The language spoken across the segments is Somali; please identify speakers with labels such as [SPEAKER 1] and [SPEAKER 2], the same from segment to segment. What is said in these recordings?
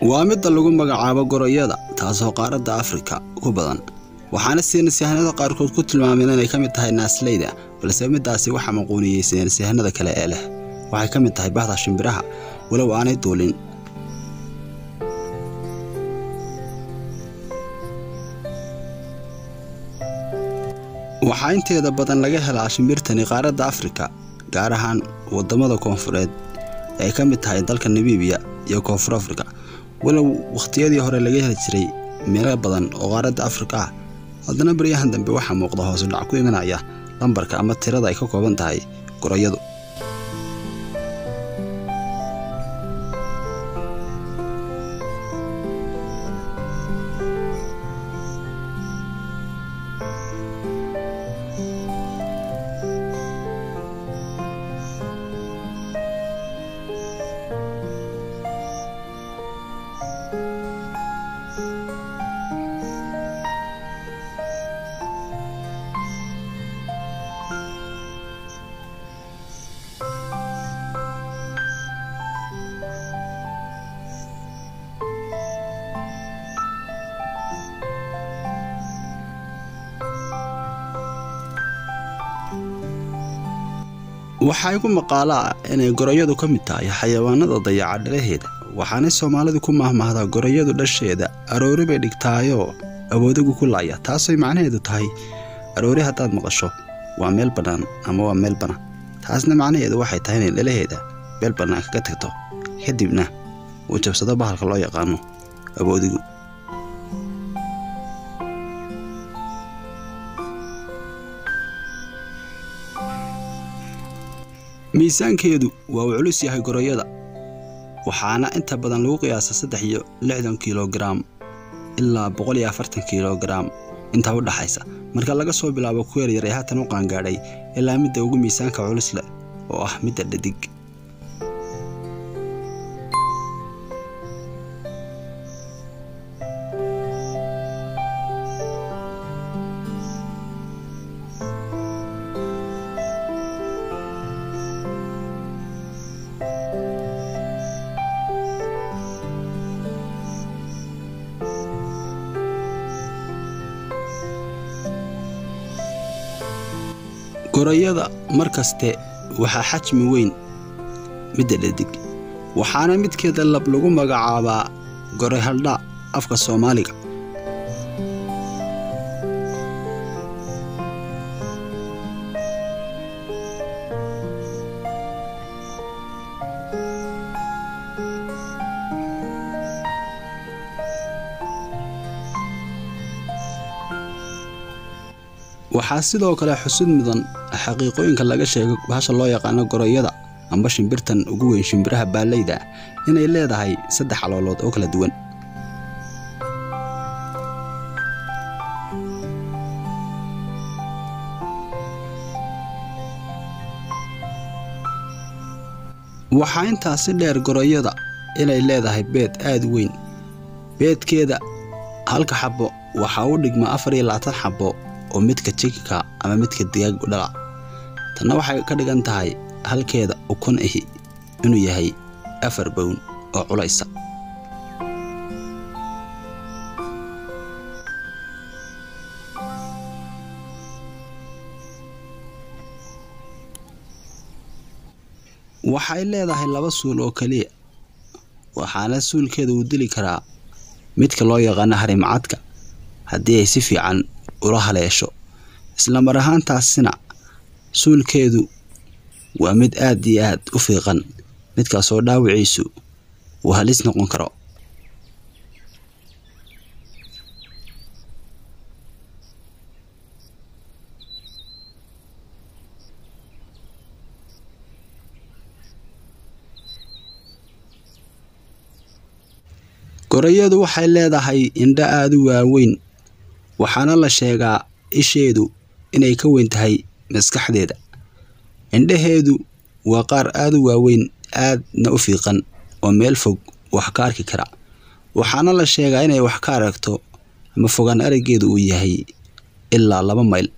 [SPEAKER 1] waa midda lagu magacaabo goroyada taasoo qaaradda afrika ku badan waxaana saynisyahanada qaarkood ku tilmaameen inay ka mid tahay naasleyda balse middaasi waxaa maquuniyey saynisyahanada kale ee leh waxay ka mid tahay bahda shimbiraha walow aanay duulin waxaa inteeda badan laga helaa shimbirtani qaaradda afrika gaar ahaan waddamada koonfureed ay ka mid tahay dalka namibiya iyo koonfur afrika walow wakhtiyadii hore laga heli jiray meelo badan oo qaaradda afrika ah haddana baryahan dambe waxaa muuqda hoosu dhac ku imanaya lambarka ama tirada ay ka kooban tahay goroyadu waxaa igu maqaalo ah inay goroyadu ka mid tahay xayawaanada dayaca dhalaheeda waxaanay soomaalidu ku mahmahdaa goroyadu dhasheeda aroori bay dhigtaayoo awoodigu ku laaya taasay macnaheedu tahay aroori haddaad maqasho waa meel bannaan ama waa meel bana taasna macnaheedu waxay tahay inay dhalaheeda meel bannaan kaga tagto kadibna uu jabsado bahalka loo yaqaano awoodigu miisaankeedu waa uu culus yahay goroyada waxaana inta badan lagu qiyaasa saddex iyo lixdan kilogaram ilaa boqol iyo afartan kilogaram intaa u dhaxaysa marka laga soo bilaabo ku yaryar ee haatan u qaangaadhay ilaa midda ugu miisaanka culus leh oo ah midda dhadig goroyada mar kaste waxaa xajmi weyn midda dhadig waxaana midkeeda lab lagu magacaabaa goroy haldha afka soomaaliga waxaa sidoo kale xusud mudan xaqiiqooyinka laga sheego bahasha loo yaqaano goroyada amba shimbirtan ugu weyn shimbiraha baallayda inay leedahay saddex caloolood oo kala duwan waxaa intaasi dheer goroyada inay leedahay beed aad u weyn beedkeeda halka xabbo waxaa u dhigma afar iyo labaatan xabbo oo midka jikika ama midka digaag u dhala tanna waxay ka dhigan tahay halkeeda ukun ahi inuu yahay afar bown oo culaysa waxay leedahay laba suul oo keliya waxaana suulkeeda uu dili karaa midka loo yaqaano harimacadka haddii ay si fiican ula haleesho isla mar ahaantaasina suulkeedu waa mid aad iyo aad u fiiqan midkaasoo dhaawiciisu uu halis noqon karo goroyadu waxay leedahay indho aad u waaweyn waxaana la sheegaa isheedu inay ka weyn tahay maskaxdeeda indhaheedu waa qaar aad u waaweyn aadna u fiiqan oo meel fog wax ka arki kara waxaana la sheegaa inay wax ka aragto ama fogaan araggeedu uu yahay ilaa laba mayl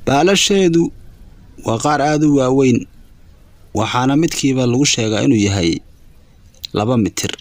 [SPEAKER 1] baalasheedu waa qaar aada u waaweyn waxaana midkiiba lagu sheegaa inuu yahay laba mitir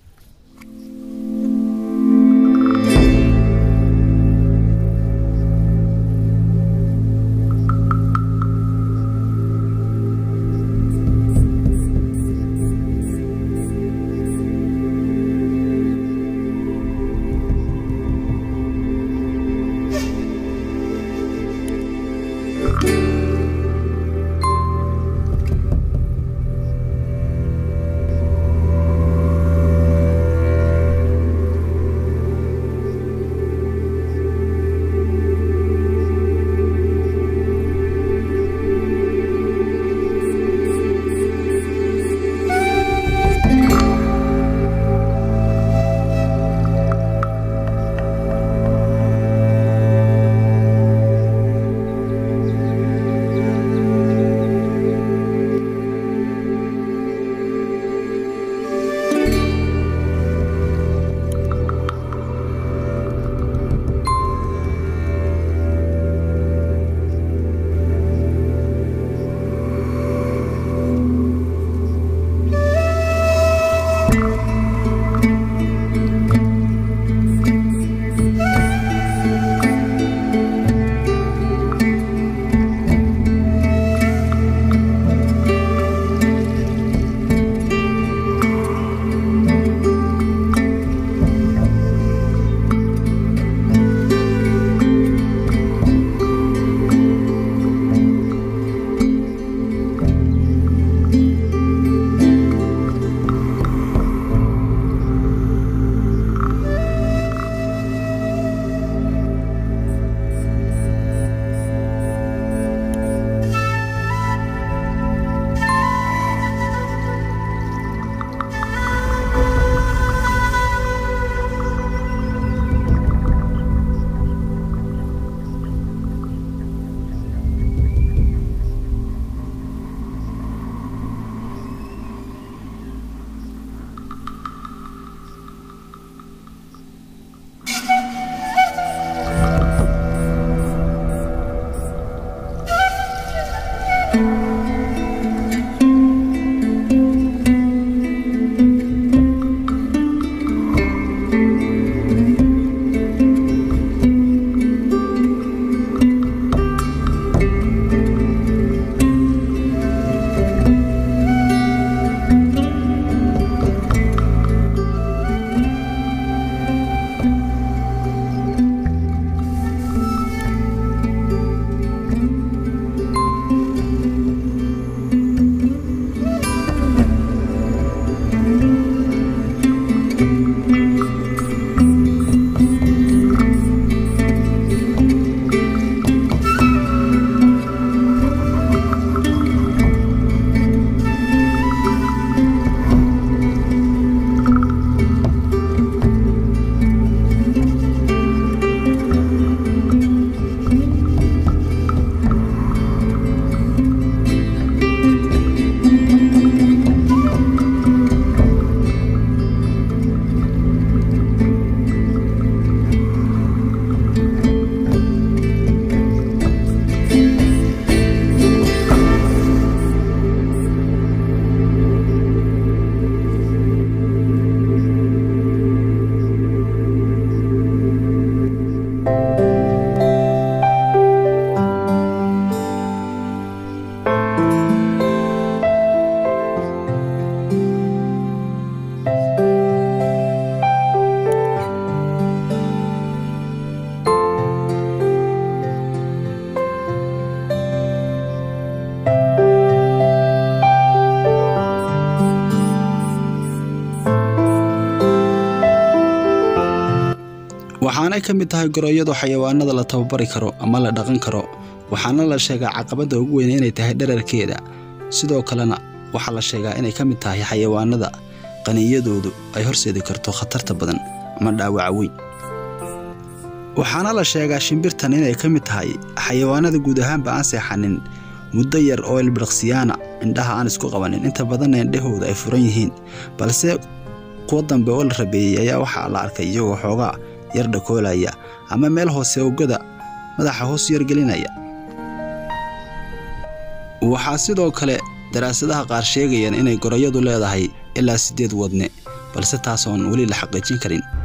[SPEAKER 1] waxaanay ka mid tahay gorooyadu xayawaanada la tababari karo ama la dhaqan karo waxaana la sheegaa caqabadda ugu weyn inay tahay dherarkeeda sidoo kalena waxaa la sheegaa inay ka mid tahay xayawaanada qaniyadoodu ay horseedi karto khatarta badan ama dhaawaca weyn waxaana la sheegaa shimbirtan inay ka mid tahay xayawaanada guud ahaanba aan seexanin muddo yar oo ilbiriqsiyaana indhaha aan isku qabanin inta badanna indhahooda ay furan yihiin balse kuwa dambe oo la rabeeyey ayaa waxaa la arkay iyagoo xoogaa yar dhakoolaya ama meel hoose ogada madaxa hoos yargelinaya waxaa sidoo kale daraasadaha qaar sheegayaan inay gorayadu leedahay ilaa siddeed wadne balse taas oon weli la xaqiijin karin